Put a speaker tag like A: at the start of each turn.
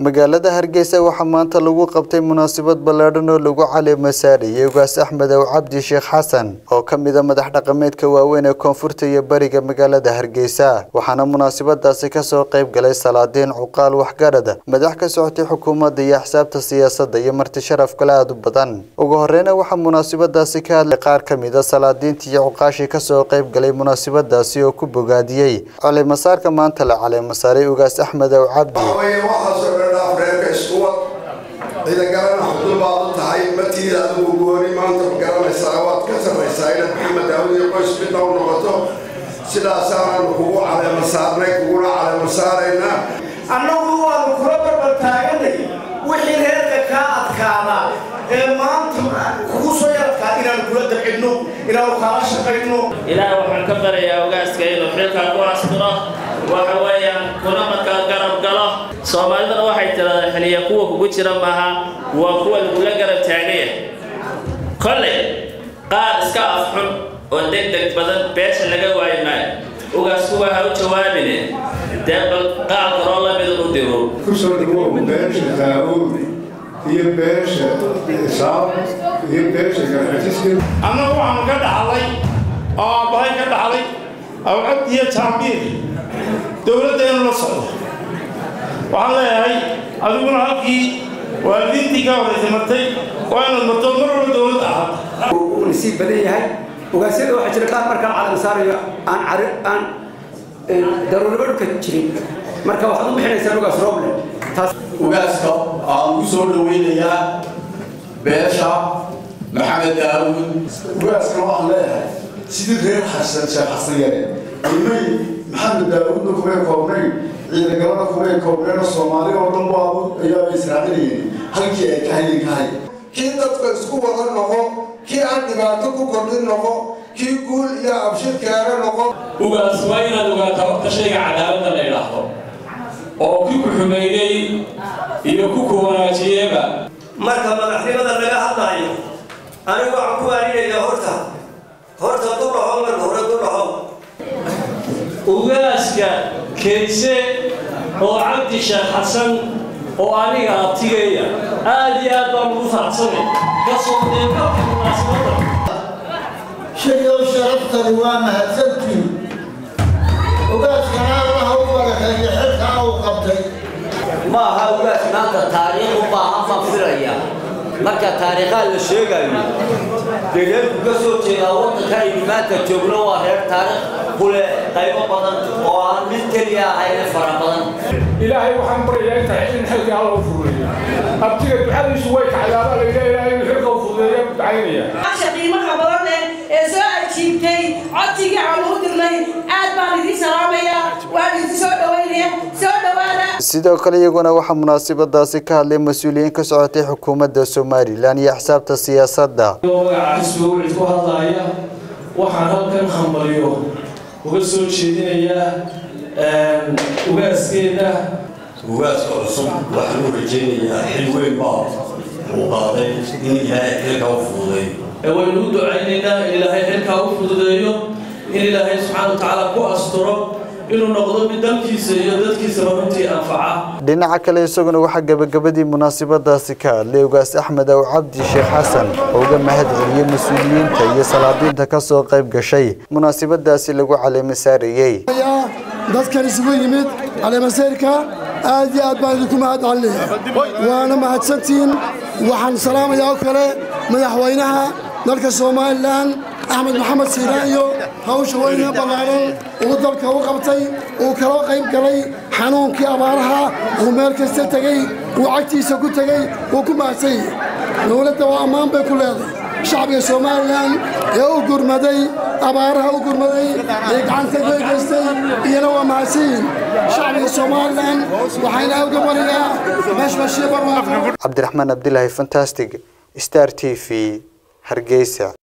A: magaalada hargeysa waxaa maanta lagu qabtay munaasabad ballaadhan oo lagu caleema saarayay ugaas axmed ow cabdi sheekh xasan oo ka mid a madax dhaqameedka waaweyn ee koonfurta iyo bariga magaalada hargeysa waxaana munaasabadaasi kasoo qayb galay salaadiin cuqaal waxgarad madax ka socotay xukuumadda iyo axsaabta siyaasadda iyo marti sharaf kale aada u badan ugu horeyna waxaa munaasabadaasi ka hadlay qaar ka mid a salaadiintii iyo cuqaashii kasoo qayb galay munaasabadaasi oo ku bogaadiyey caleemasaarka maanta la caleema saaray ugaas axmed ow cabdi
B: waxaweye waxaasoo dhan dhaaf reerka iskuwa ciidangalana xudul baad u tahay martiida adigu gooni maanta ma garanaysaa waad ka sarraysaa inaad maxamed daawud iyo qoys midna u noqoto sidaasaanaanu kugu caleema saarnay kuguna caleema saaraynaa
C: annagu waanu kula barbar taaganay wixii reerka kaa adkaada ee maanta kugu soo yaradkaa inaanu kula dabcidno inaanu kaala shaqayno
D: ilaah waxaan ka barayaa ogaaska inuu xilkaa ku asturo waxa weeyaan kuna markaa garab galo soomaalidana waxay tiradaa xiliya kuwa kugu jira maaha waa kuwa lagula garab taagaya kolley qaar iska afxun oo deg deg badan beesha laga waayi maayo ogaasku waa ha u jawaabine dee bal qaar kaloo lamida u diro
E: kusoo dhawow beesha daawuud iyo beesha isaab iyo beesha garxajiska
C: annagu waxaanu ka dhaxlay oo aabbahay ka dhaxlay awcad iyo jaambiir dowladdeenu la socdo waxaan leeyahay adiguna halkii waalidiintii ka horraysay martay waa inaad marto mar walba dowladda ahaata
F: uu nasiib badan yahay ogaasyada waxaa jira qaar markaan calan saarayo aan cari aan daruuriba dhulka jirin marka waxaad u bixinaysaa ogaas roble taas
G: ugaaska aan ku soo dhaweynayaa beesha maxamed daawud
E: ugaaska waxaan leeyahay sidii reer xasan sheekh xasan yare ilmay maxamed daawudna kumay koobnayn ciidangalana kumay koobnayn soomaali oo dhan waabu ayaa israacinayeen halkii ay ka hayin ka hay
B: kii dadka isku wada noqo kii aan dhibaato ku kordhin noqo kii guul iyo abshir keena noqo
H: ugaas waa inaad ogaataa horta shayga cadaaladda la idhaahdo oo ki ku xumeeyey iyo ku ku wanaajiyeyba
C: marka madaxnimada laga hadlaayo anigu waxaan ku waarinayaa horta horta dulaho marka hore dulaho
H: ugaaska kayse oo cabdi sheekh xasan oo aniga abtigeeya aad iyo aad baan ugu faraxsanay kasoo deeqabka munaasabadda
I: shayow sharaftani waa mahadsantiin ogaaskana allaha u barakeeyo xilkaa uu qabtay
J: ma aha ugaas maanta taariikh u baahan baan filaya marka taariikhaa la sheegayo dee reerku ka soo jeedaa waddanka aynu maanta joogno waa reer taariikh kule qaybo badan oo aan mid keliya ahayne fara badan
K: ilaahay waxaan baryayaa inta in xilka alla u fududeeyo abtiga ducadiisu way kacdaaba la yidhaha ilaahay inuu xilka u fududeeyo ducaynaya
L: asha qiimaha badan leh ee soo ajiibtay codsigii aan u dirnay aad baan idin salaamayaa waan idin soo dhawaynaya soo dhawaada
A: sidoo kale iyaguna waxaa munaasabadaasi ka hadlay mas-uuliyiin ka socotay xukuumadda somalilan iyo axsaabta siyaasadda
H: magaca xisbiga wicid ku hadlaaya waxaan halkan hambaliyo uga soo jeedinayaa ugaaskeeda
G: ugaaska cusub waxaan u rajaynayaa xil weyn baa uu qaaday in ilaahay xilka u fududay
H: waynu u ducaynaynaa in ilaahay xilkaa u fududeeyo in ilaahay subxaana wa tacaala ku asturo inuu noqdo mid dalkiisa iyo dadkiisaba runtii anfaca
A: dhinaca kale isaguna waxaa gebagabadii munaasabadaasi ka hadlay ugaas axmed ow cabdi sheekh xasan oo uga mahad celiyey mas-uuliyiinta iyo salaadiinta kasoo qayb gashay munaasabadaasi lagu caleema saarayey
I: dadkan isugu yimid caleemaseyrka aad iyo aad baan idinku mahad celinaya waana mahadsantihiin waxaan salaamayaa oo kale madaxweynaha dalka somalilan axmed maxamed siiraan iyo hawsha weyne ballaaran uu dalka u qabtay uu kala qayb galay xanuunkii abaaraha uu meel kasta tegey uu cagtiisa ku tegey uu ku mahadsan yahay dowladda waa ammaan bay ku leedahay shacbiga somalilan ee u gurmaday abaaraha u gurmaday ee gacanta ka geystay iyana waa mahadsanyihin shacbiga somalilan waxayna uga bariyaa mashmashii barwaaqo
A: cabdiraxmaan abdilaahi fantastic star t v hargeysa